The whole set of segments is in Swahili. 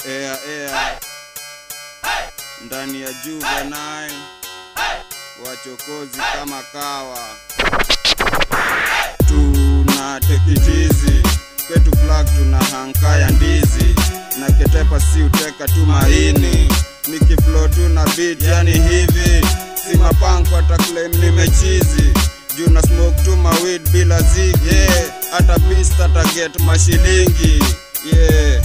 Air air ndani ya Juvenile wachokozi kama kawa, tuna tekitizi kwetu flag tuna hankaya ndizi na ketepa si uteka tu maini nikiflow tu na beat yani hivi si mapanko hata claim nimechizi juu na smoke tu mawid bila zigi yeah. hata pista taget mashilingi yeah.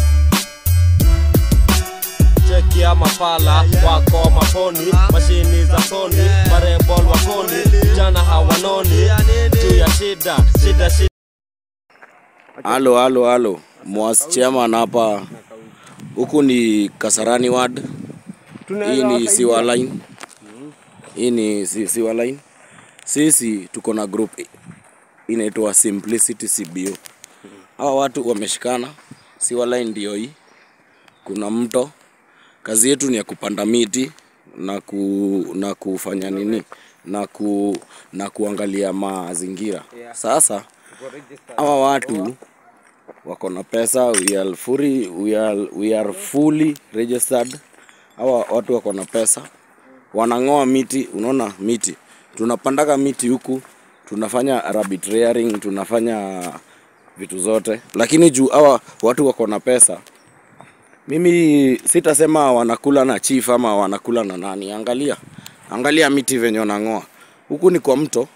cheki ya mapala wako maponi mashini za soni marebol wakoni jana hawanoni juu ya shida shida shida Halo, halo, halo, Mwas chairman hapa. Huku ni Kasarani ward. Hii ni Siwa line. Hii ni si- Siwa line. Sisi tuko na group inaitwa Simplicity CBO. Hawa watu wameshikana. Siwa line ndio hii. Kuna mto. Kazi yetu ni ya kupanda miti na ku, na kufanya nini na ku, na kuangalia mazingira. Sasa hawa watu wako na pesa we are fully, we are, we are fully registered hawa watu wako na pesa wanang'oa miti unaona miti tunapandaga miti huku tunafanya rabbit rearing tunafanya vitu zote lakini juu hawa watu wako na pesa mimi sitasema wanakula na chief ama wanakula na nani angalia angalia miti venye wanang'oa huku ni kwa mto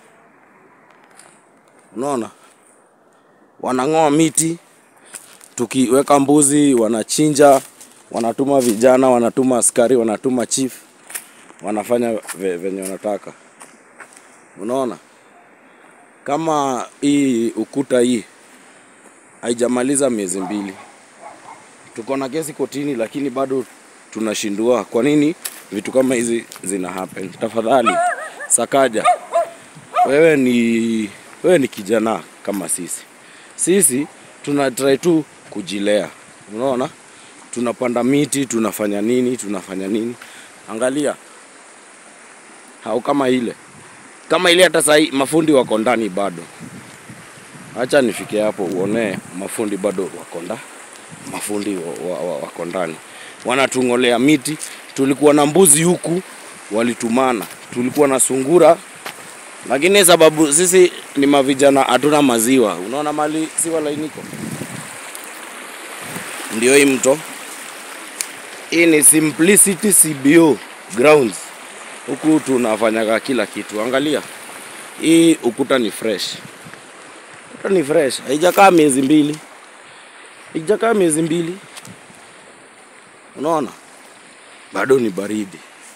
unaona wanang'oa miti tukiweka mbuzi wanachinja wanatuma vijana wanatuma askari wanatuma chief wanafanya ve, venye wanataka unaona kama hii ukuta hii haijamaliza miezi mbili tuko na kesi kotini lakini bado tunashindua kwa nini vitu kama hizi zina happen tafadhali sakaja wewe ni wewe ni kijana kama sisi sisi tuna try tu kujilea unaona tunapanda miti tunafanya nini tunafanya nini angalia hau kama ile kama ile hata sahii mafundi wako ndani bado acha nifike hapo uone mafundi bado wako nda mafundi wa- wa- wa- wako ndani wanatung'olea miti tulikuwa na mbuzi huku walitumana tulikuwa na sungura lakini sababu sisi ni mavijana hatuna maziwa unaona mali siwa lainiko ndio hii mto hii ni simplicity cbo grounds huku tunafanyaga kila kitu angalia hii ukuta ni fresh ukuta ni fresh haijakaa miezi mbili haijakaa miezi mbili unaona bado ni baridi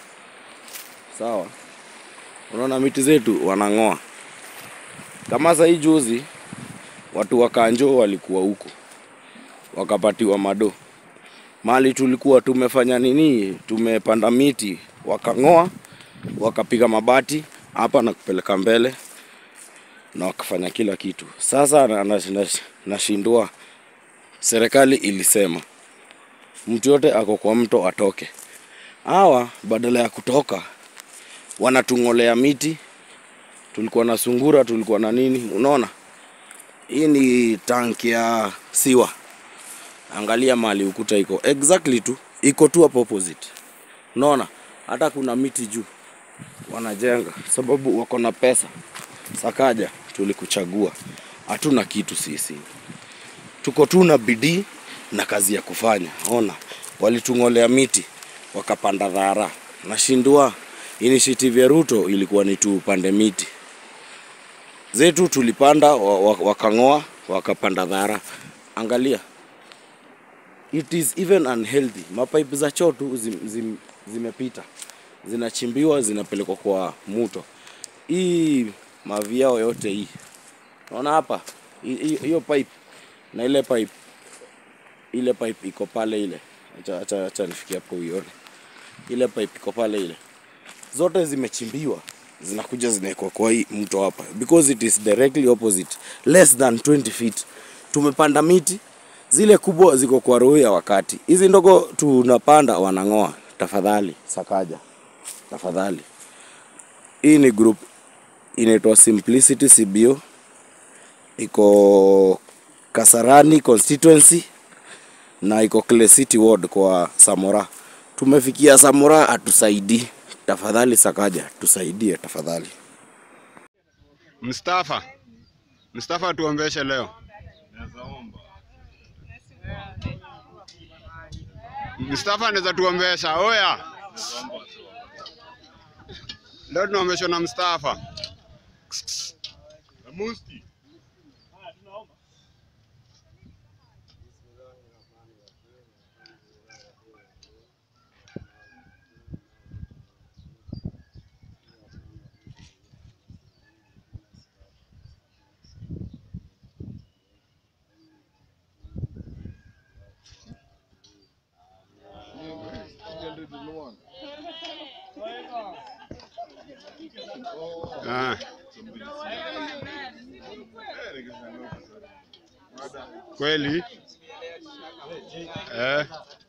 sawa unaona miti zetu wanang'oa kama saa hii juzi watu wa kanjo walikuwa huko wakapatiwa mado mali tulikuwa tumefanya nini tumepanda miti wakang'oa wakapiga mabati hapa na kupeleka mbele na wakafanya kila kitu sasa na- na- na- nashindwa serikali ilisema mtu yote ako kwa mto atoke hawa badala ya kutoka wanatung'olea miti tulikuwa na sungura tulikuwa na nini unaona hii ni tanki ya siwa angalia mali ukuta iko exactly tu iko tu hapo opposite unaona hata kuna miti juu wanajenga sababu wako na pesa sakaja tulikuchagua hatuna kitu sisi tuko tu na bidii na kazi ya kufanya ona walitung'olea miti wakapanda dhara nashindwa initiative ya ruto ilikuwa ni tupande miti zetu tulipanda wa- wa- wakang'oa wakapanda dhara angalia it is even unhealthy mapipe za choo tu zim, zim, zimepita zinachimbiwa zinapelekwa kwa muto hii maviao yote hii naona hapa hi- hi- hiyo pipe na ile pipe ile pipe iko pale ile acha acha acha nifikie hapo uione ile pipe iko pale ile zote zimechimbiwa zinakuja zinawekwa kwa hii mto hapa because it is directly opposite less than 20 feet tumepanda miti zile kubwa ziko kwa roho ya wakati hizi ndogo tunapanda wanang'oa tafadhali sakaja tafadhali hii ni group inaitwa simplicity cbo iko kasarani constituency na iko Clay City Ward kwa Samora. Tumefikia Samora, atusaidii tafadhali. Sakaja, tusaidie tafadhali. Mustafa, Mustafa tuombeshe leo. Mustafa anaweza tuombesha. Oya, leo tunaombeshwa na Mustafa. Ah. Kweli? Eh,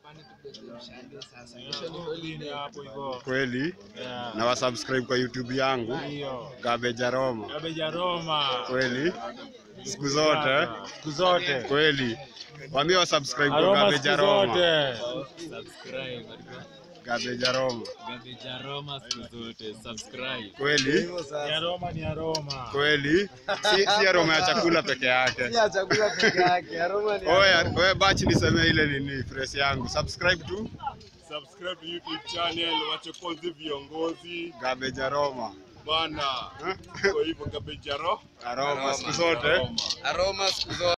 kweli? Na wasubscribe kwa YouTube yangu Gabeja Roma. Kabeja Roma. Kweli? Siku zote? Siku zote. Kweli? Waambie wasubscribe kwa Aroma Gabeja siku Roma. zote. Subscribe. Gabeja Roma. Gabeja Roma siku zote. Subscribe. Kweli? Ni aroma ni aroma. Kweli? Si, si aroma ya chakula peke yake. chakula peke yake. Aroma ni Oya, oya bachi niseme ile nini phrase yangu. Subscribe tu Subscribe to YouTube channel wachokozi viongozi Gabeja Roma. bana. Kwa hivyo Kabeja Roma. Aroma siku zote. aroma siku zote.